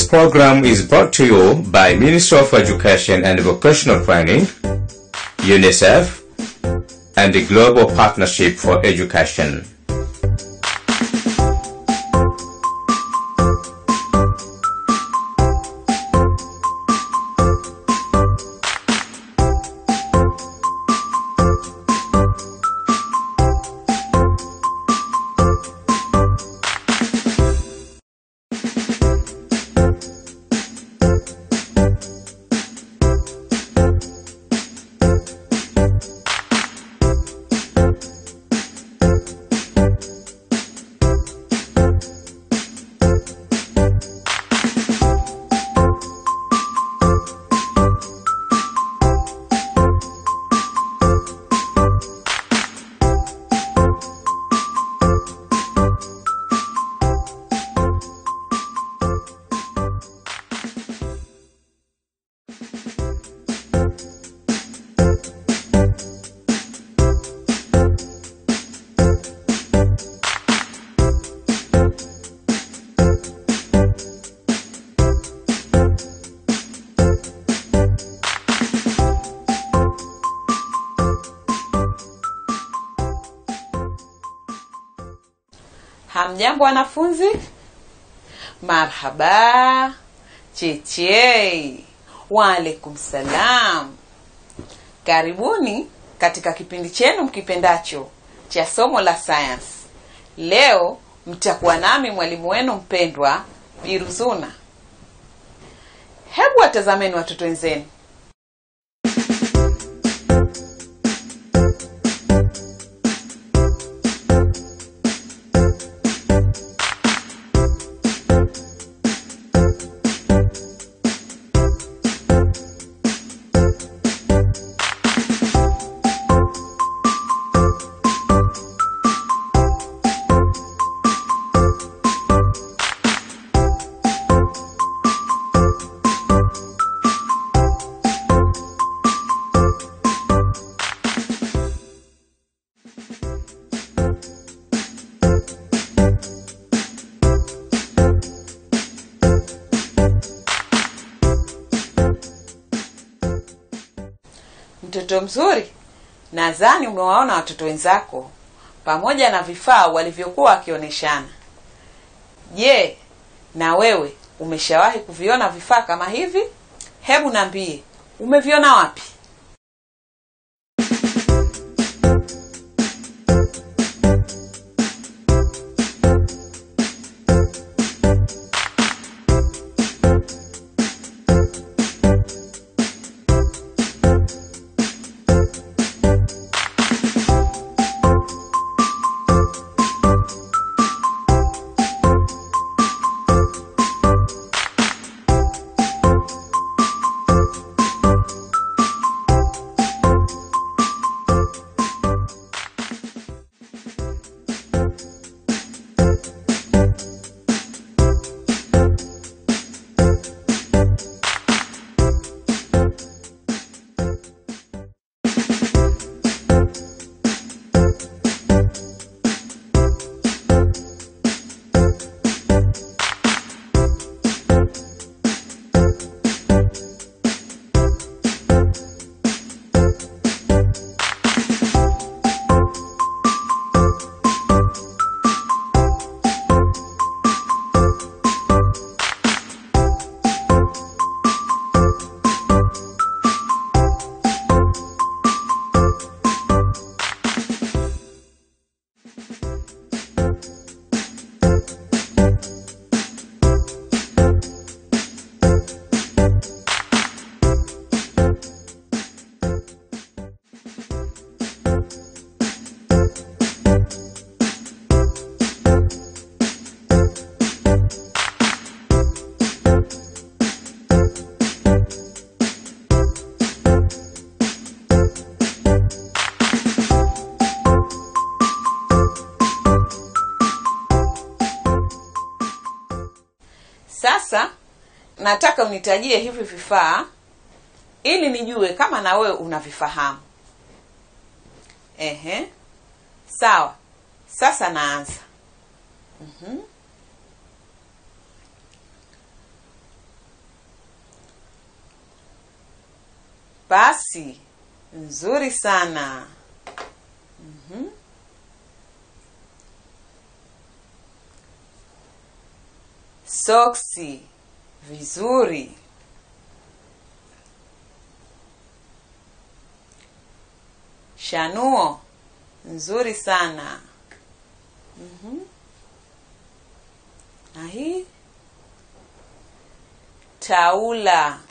program is brought to you by Ministry of Education and Vocational Training, UNICEF, and the Global Partnership for Education. Hamjambo wanafunzi, marhaba, cheche, waalaikum salam. Karibuni katika kipindi chenu mkipendacho cha somo la sayansi. Leo mtakuwa nami mwalimu wenu mpendwa Biruzuna. Hebu watazameni watoto wenzenu. Mtoto mzuri, nadhani umewaona watoto wenzako pamoja na vifaa walivyokuwa wakionyeshana. Je, na wewe umeshawahi kuviona vifaa kama hivi? Hebu niambie, umeviona wapi? Sasa nataka unitajie hivi vifaa ili nijue kama na wewe unavifahamu. Ehe, sawa. Sasa naanza. Mhm. pasi nzuri sana Mhm. soksi vizuri shanuo nzuri sana Mhm. na hii taula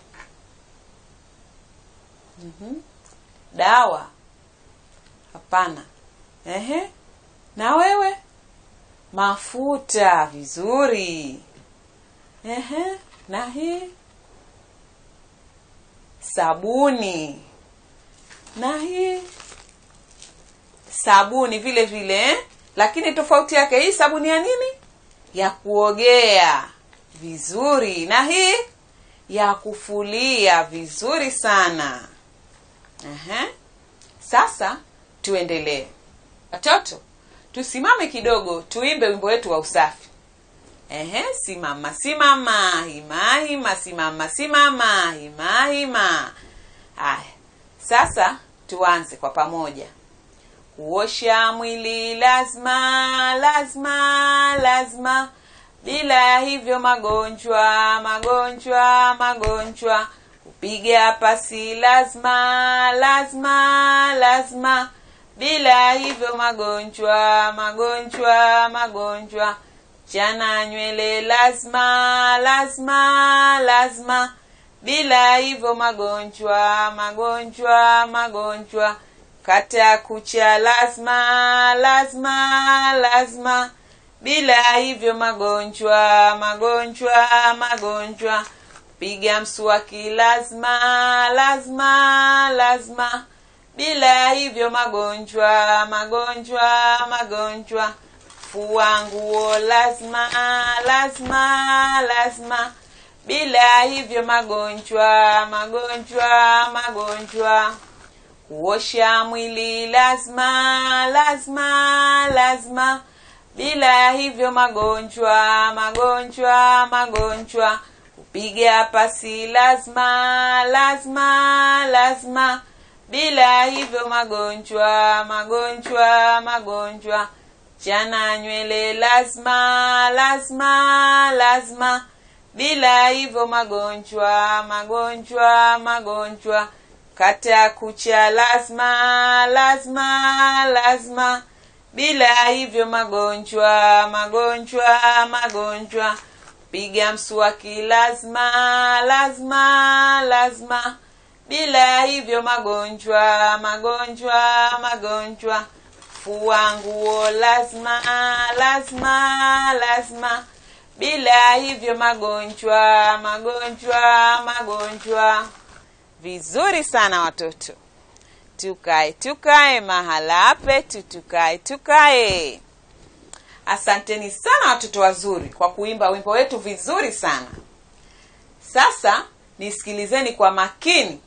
Mhm. dawa hapana ehe na wewe mafuta vizuri ehe na hii sabuni na hii sabuni vile vile eh? lakini tofauti yake hii sabuni ya nini ya kuogea vizuri na hii ya kufulia vizuri sana Ehe. sasa tuendelee watoto tusimame kidogo tuimbe wimbo wetu wa usafi Ehe, simama simama hima hima simama simama hima hima haya sasa tuanze kwa pamoja kuosha mwili lazima lazima lazima bila ya hivyo magonjwa magonjwa magonjwa kupiga pasi lazima lazima lazima bila ya hivyo magonjwa magonjwa magonjwa chana nywele lazima lazima lazima bila ya hivyo magonjwa magonjwa magonjwa kata kucha lazima lazima lazima bila ya hivyo magonjwa magonjwa magonjwa piga mswaki lazima lazima lazima bila ya hivyo magonjwa magonjwa magonjwa fua nguo lazima lazima lazima bila ya hivyo magonjwa magonjwa magonjwa kuosha mwili lazima lazima lazima bila ya hivyo magonjwa magonjwa magonjwa kupiga pasi lazima lazima lazima bila ya hivyo magonjwa magonjwa magonjwa chana nywele lazima lazima lazima bila ya hivyo magonjwa magonjwa magonjwa kata kucha lazima lazima lazima bila ya hivyo magonjwa magonjwa magonjwa piga mswaki lazima lazima lazima bila ya hivyo magonjwa magonjwa magonjwa fua nguo lazima lazima lazima bila ya hivyo magonjwa magonjwa magonjwa vizuri sana watoto tukae tukae mahala petu tukae tukae asanteni sana watoto wazuri kwa kuimba wimbo wetu vizuri sana sasa nisikilizeni kwa makini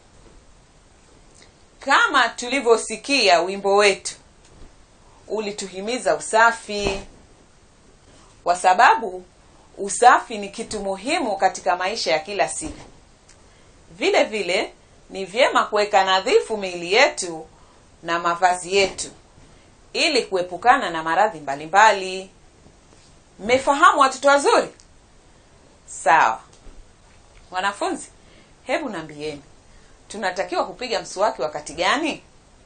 kama tulivyosikia wimbo wetu ulituhimiza usafi kwa sababu usafi ni kitu muhimu katika maisha ya kila siku vile vile ni vyema kuweka nadhifu miili yetu na mavazi yetu ili kuepukana na maradhi mbalimbali mmefahamu watoto wazuri sawa wanafunzi hebu nambieni tunatakiwa kupiga mswaki wakati gani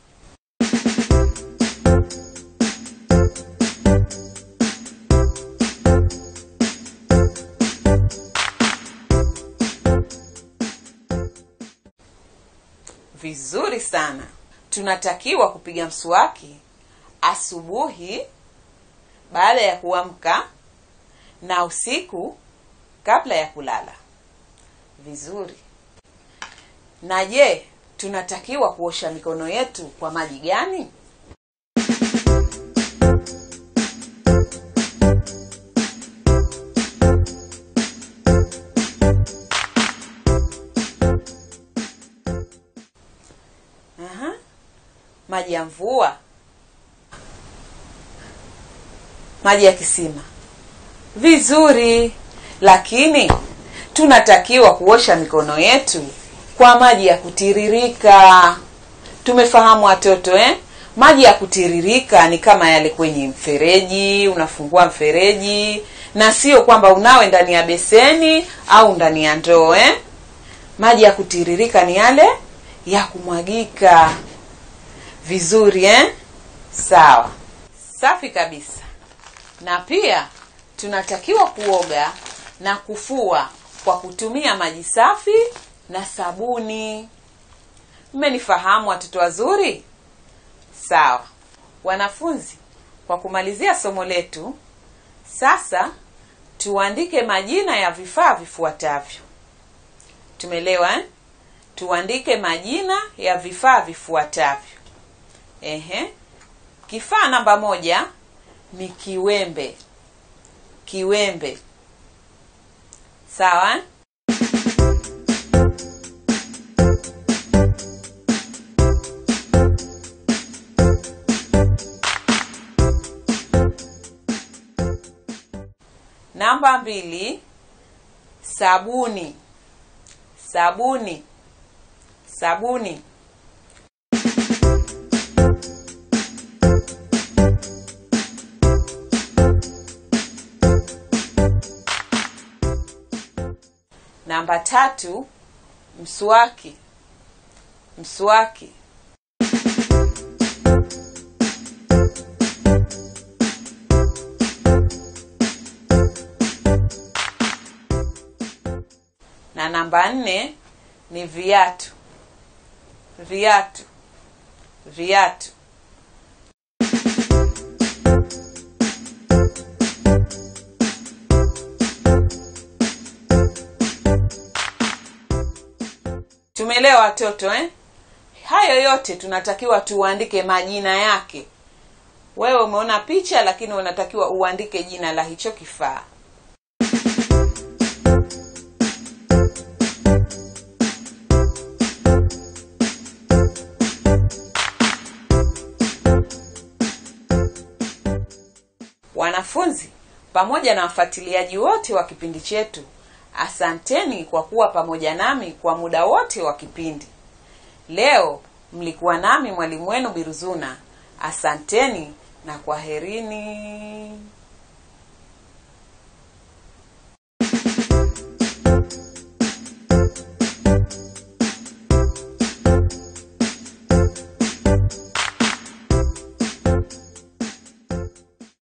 vizuri sana tunatakiwa kupiga mswaki asubuhi baada ya kuamka na usiku kabla ya kulala vizuri na je tunatakiwa kuosha mikono yetu kwa maji gani Aha. maji ya mvua maji ya kisima vizuri lakini tunatakiwa kuosha mikono yetu kwa maji ya kutiririka tumefahamu watoto eh? maji ya kutiririka ni kama yale kwenye mfereji unafungua mfereji na sio kwamba unawe ndani ya beseni au ndani ya ndoo eh? maji ya kutiririka ni yale ya kumwagika vizuri eh? sawa safi kabisa na pia tunatakiwa kuoga na kufua kwa kutumia maji safi na sabuni mmenifahamu watoto wazuri sawa wanafunzi kwa kumalizia somo letu sasa tuandike majina ya vifaa vifuatavyo tumeelewa eh? tuandike majina ya vifaa vifuatavyo ehe kifaa namba moja ni kiwembe kiwembe sawa eh? namba mbili sabuni sabuni sabuni namba tatu mswaki mswaki na namba nne ni viatu viatu viatu tumeelewa watoto eh? hayo yote tunatakiwa tuandike majina yake wewe umeona picha lakini unatakiwa uandike jina la hicho kifaa wanafunzi pamoja na wafuatiliaji wote wa kipindi chetu asanteni kwa kuwa pamoja nami kwa muda wote wa kipindi leo mlikuwa nami mwalimu wenu biruzuna asanteni na kwaherini